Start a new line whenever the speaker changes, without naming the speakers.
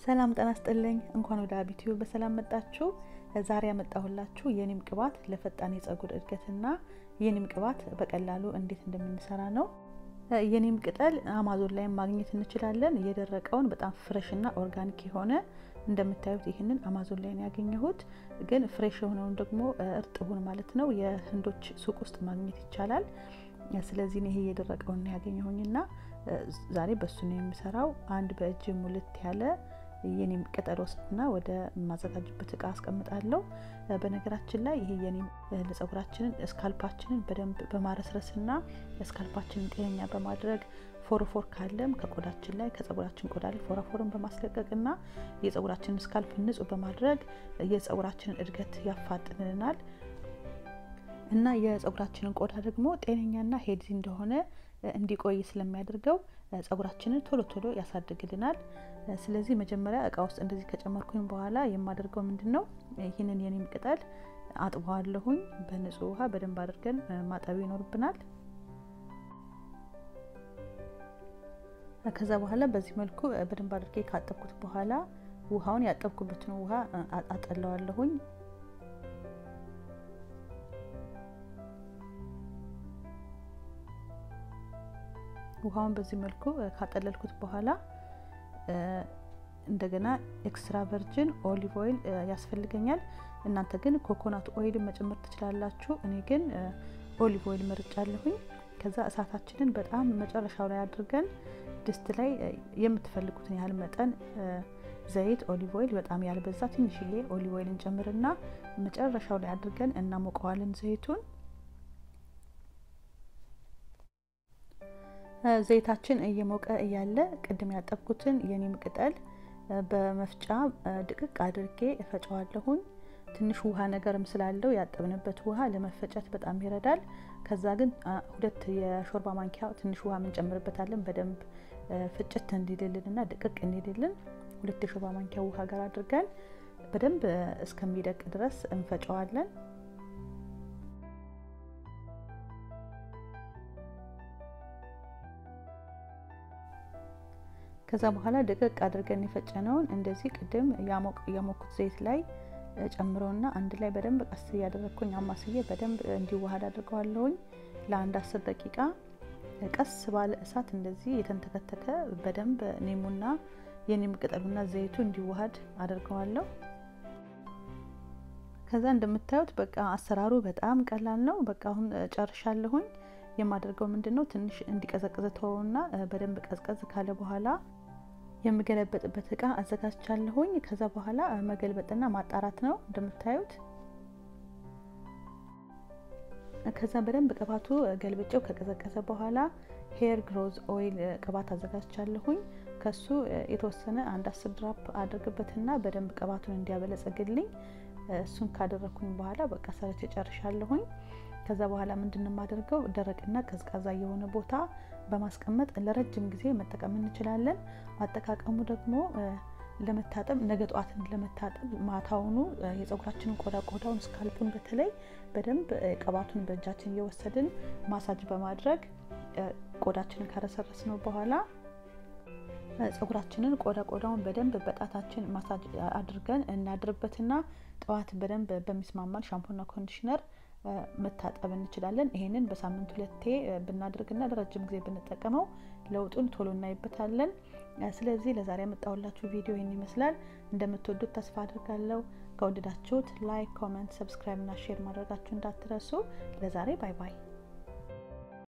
ሰላም ጤና ይስጥልኝ። እንኳን ወደ አቢቲዩ በሰላም መጣችሁ። ዛሬ ያመጣሁላችሁ የኒም ቅባት ለፈጣን የጸጉር እድገትና የኒም ቅባት በቀላሉ እንዴት እንደምንሰራ ነው። የኒም ቅጠል አማዞን ላይ ማግኘት እንችላለን። የደረቀውን በጣም ፍሬሽና ኦርጋኒክ የሆነ እንደምታዩት ይህንን አማዞን ላይ ነው ያገኘሁት። ግን ፍሬሽ የሆነውን ደግሞ እርጥቡን ማለት ነው የህንዶች ሱቅ ውስጥ ማግኘት ይቻላል። ስለዚህ ይሄ የደረቀውን ነው ያገኘሁኝና ዛሬ በሱ ነው የምሰራው። አንድ በእጅ ሙልት ያለ የኒም ቅጠል ወስድና ወደ ማዘጋጅበት እቃ አስቀምጣለሁ። በነገራችን ላይ ይሄ የኒም ለጸጉራችንን ስካልፓችንን በደንብ በማረስረስና ስካልፓችንን ጤነኛ በማድረግ ፎረፎር ካለም ከቆዳችን ላይ ከጸጉራችን ቆዳ ላይ ፎረፎርን በማስለቀቅና የጸጉራችንን ስካልፕ ንጹህ በማድረግ የጸጉራችንን እድገት ያፋጥንልናል እና የጸጉራችንን ቆዳ ደግሞ ጤነኛና ሄልዚ እንደሆነ እንዲቆይ ስለሚያደርገው ጸጉራችንን ቶሎ ቶሎ ያሳድግልናል። ስለዚህ መጀመሪያ እቃ ውስጥ እንደዚህ ከጨመርኩኝ በኋላ የማደርገው ምንድን ነው ይህንን የኒም ቅጠል አጥበዋለሁኝ። በንጹህ ውሃ በደንብ አድርገን ማጠብ ይኖርብናል። ከዛ በኋላ በዚህ መልኩ በደንብ አድርጌ ካጠብኩት በኋላ ውሃውን ያጠብኩበትን ውሃ አጠለዋለሁኝ። ውሃውን በዚህ መልኩ ካጠለልኩት በኋላ እንደገና ኤክስትራ ቨርጅን ኦሊቭ ኦይል ያስፈልገኛል። እናንተ ግን ኮኮናት ኦይል መጨመር ትችላላችሁ። እኔ ግን ኦሊቭ ኦይል መርጫለሁኝ። ከዛ እሳታችንን በጣም መጨረሻው ላይ አድርገን ድስት ላይ የምትፈልጉትን ያህል መጠን ዘይት ኦሊቭ ኦይል በጣም ያልበዛ ትንሽዬ ኦሊቭ ኦይል እንጨምርና መጨረሻው ላይ አድርገን እናሞቀዋለን ዘይቱን ዘይታችን እየሞቀ እያለ ቅድም ያጠብኩትን የኒም ቅጠል በመፍጫ ድቅቅ አድርጌ እፈጨዋለሁኝ። ትንሽ ውሃ ነገርም ስላለው ያጠብንበት ውሃ ለመፈጨት በጣም ይረዳል። ከዛ ግን ሁለት የሾርባ ማንኪያ ትንሽ ውሃ እንጨምርበታለን በደንብ ፍጭት እንዲልልንና ድቅቅ እንዲልልን ሁለት የሾርባ ማንኪያ ውሃ ጋር አድርገን በደንብ እስከሚደቅ ድረስ እንፈጨዋለን። ከዛ በኋላ ድቅቅ አድርገን የፈጨነውን እንደዚህ ቅድም ያሞኩት ዘይት ላይ ጨምረውና አንድ ላይ በደንብ ቀስ እያደረግኩኝ አማስዬ በደንብ እንዲዋሃድ አድርገዋለሁኝ። ለአንድ አስር ደቂቃ ቀስ ባለ እሳት እንደዚህ የተንተከተከ በደንብ ኒሙና የኒም ቅጠሉና ዘይቱ እንዲዋሃድ አድርገዋለሁ። ከዛ እንደምታዩት በቃ አሰራሩ በጣም ቀላል ነው። በቃ አሁን ጨርሻለሁኝ። የማደርገው ምንድን ነው ትንሽ እንዲቀዘቅዝ ተወውና በደንብ ቀዝቀዝ ካለ በኋላ የምገለበጥበት እቃ አዘጋጅቻለሁኝ። ከዛ በኋላ መገልበጥና ማጣራት ነው እንደምታዩት። ከዛ በደንብ ቅባቱ ገልብጬው ከቀዘቀዘ በኋላ ሄር ግሮዝ ኦይል ቅባት አዘጋጅቻለሁኝ። ከሱ የተወሰነ አንድ አስር ድራፕ አድርግበትና በደንብ ቅባቱን እንዲያበለጸግልኝ እሱን ካደረግኩኝ በኋላ በቃ ሰርቼ ጨርሻለሁኝ። ከዛ በኋላ ምንድን የማደርገው ደረቅና ቀዝቃዛ የሆነ ቦታ በማስቀመጥ ለረጅም ጊዜ መጠቀም እንችላለን። አጠቃቀሙ ደግሞ ለመታጠብ ነገ ጠዋትን ለመታጠብ ማታውኑ የጸጉራችንን ቆዳ ቆዳውን ስካልፑን በተለይ በደንብ ቅባቱን በእጃችን እየወሰድን ማሳጅ በማድረግ ቆዳችንን ከረሰረስ ነው በኋላ ጸጉራችንን ቆዳ ቆዳውን በደንብ በጣታችን ማሳጅ አድርገን እናድርበትና ጠዋት በደንብ በሚስማማን ሻምፖና ኮንዲሽነር መታጠብ እንችላለን። ይሄንን በሳምንት ሁለቴ ብናደርግና ለረጅም ጊዜ ብንጠቀመው ለውጡን ቶሎ እናይበታለን። ስለዚህ ለዛሬ ያመጣሁላችሁ ቪዲዮ ይህን ይመስላል። እንደምትወዱት ተስፋ አድርጋለሁ። ከወደዳችሁት ላይክ፣ ኮመንት፣ ሰብስክራይብ እና ሼር ማድረጋችሁ እንዳትረሱ። ለዛሬ ባይ ባይ።